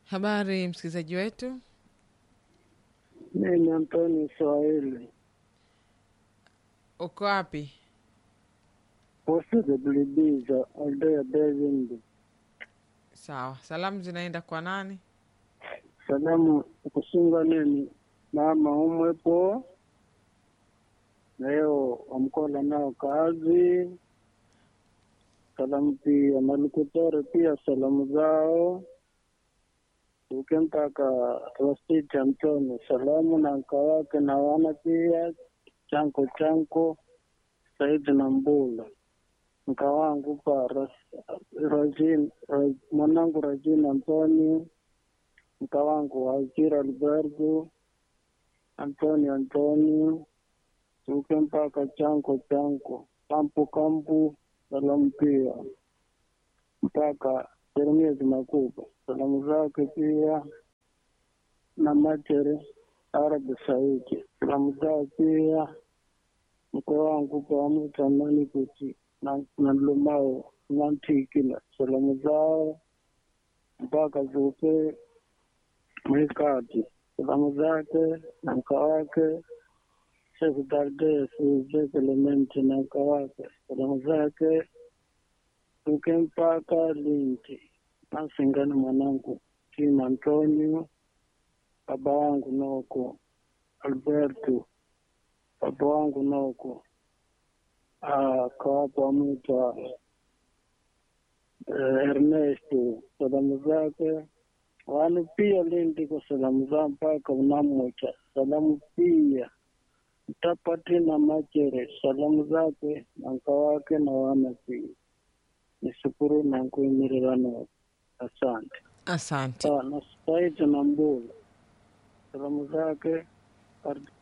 Habari msikilizaji wetu, Mimi Antoni Swahili uko wapi? positabilibiza aldea David. Sawa, salamu zinaenda kwa nani? Salamu kusunga nini mama umwepo leo wamkola nao kazi. Salamu pia malukutore pia salamu zao ukempaka Rositi Antoni salamu na mka wake na wana pia chanko chanko Saidi na Mbula mka wangu pa Ras- Rajin, Ra- mwanangu Rajin Antoni mka wangu Azira Alberto Antoni Antoni tuke mpaka chanko chanko kampu kampu salamu pia mpaka Jeremias Makuba salamu zake pia na Machere Arabi Saidi salamu zao pia mke wangu pamutamani kuti na na Lumao Nantikila salamu zao mpaka zuke mwikati salamu zake na mka wake Sheikh Dardes Sheikh Elementi na mka wake salamu zake tuke mpaka Linti nasingani mwanangu Tim Antonio baba wangu noko Alberto baba wangu noko ah, kawapo amwita eh, Ernesto salamu zake wanu pia Lindi kwa salamu za mpaka unamwacha salamu pia mtapati na Machere salamu zake na mka wake na wana pia nishukuru na nkuimirirano asante Asante. sawa na Saidi na Mbula salamu zake